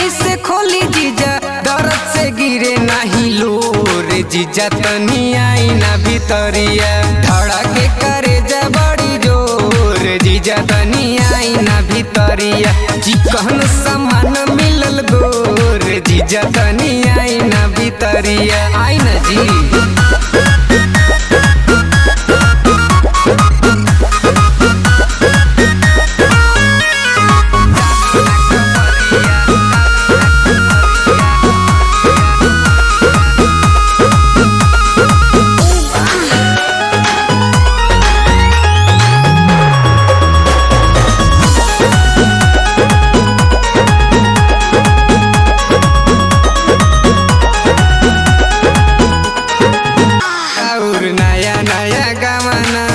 जल्दी से खोली जीजा दर्द से गिरे नहीं लोर जीजा तनी आई ना भीतरिया धड़के करे जा बड़ी जोर जीजा तनी आई ना भीतरिया चिकन सामान मिलल गोर जीजा तनी आई ना भीतरिया आई ना जी और नया नया गवाना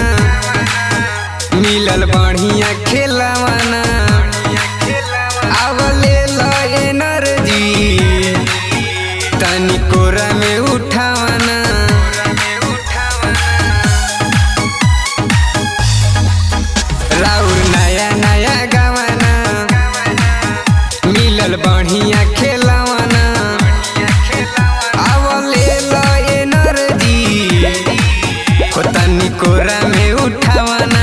मिलल बढ़िया खेलवाना अब ले लो एनर्जी तनी कोरा में उठावाना राउर नया नया गवाना मिलल बढ़िया खेलवाना अब ले लो एनर्जी हो तनी कोरा में उठावाना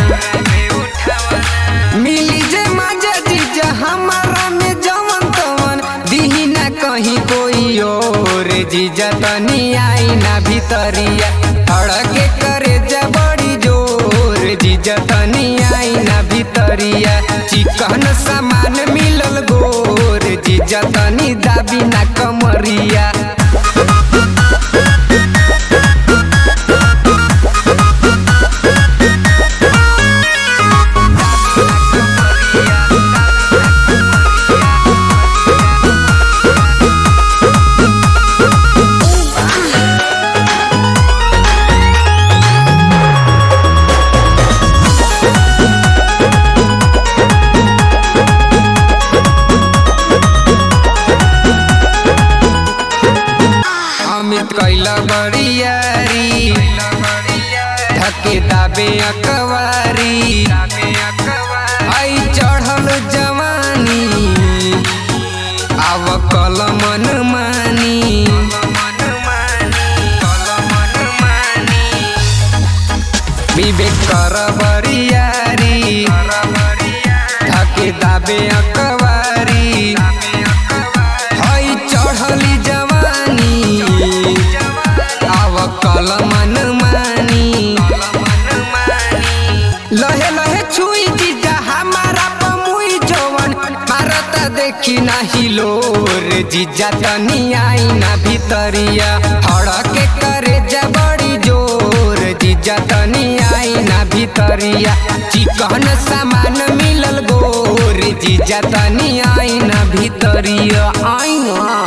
मिली जे मजा जीजा हमारा में जवन तवन दिही ना कहीं कोई और जीजा तनी आई ना भीतरिया धड़के करे जा बड़ी जोर जीजा तनी आई ना भीतरिया चिकन सामान मिलल गोर जीजा तनी दाबी ना कमरिया अमित कैला बड़ियारी धके दाबे अकवारी आई चढ़ल जवानी आव कल मन मानी विवेक कर बरियारी धके दाबे अकवारी हई चढ़ली जवानी आव कल मन मानी लहे लहे छुई जीजा हमारा पमुई जवन मारता देखी नाही लोर जीजा तनी आई ना भीतरिया हड़के करे जा बड़ी जोर जीजा तनी आई ना भीतरिया चिकन सामान मिलल गोर जीजा तनी आई ना भीतरिया आई ना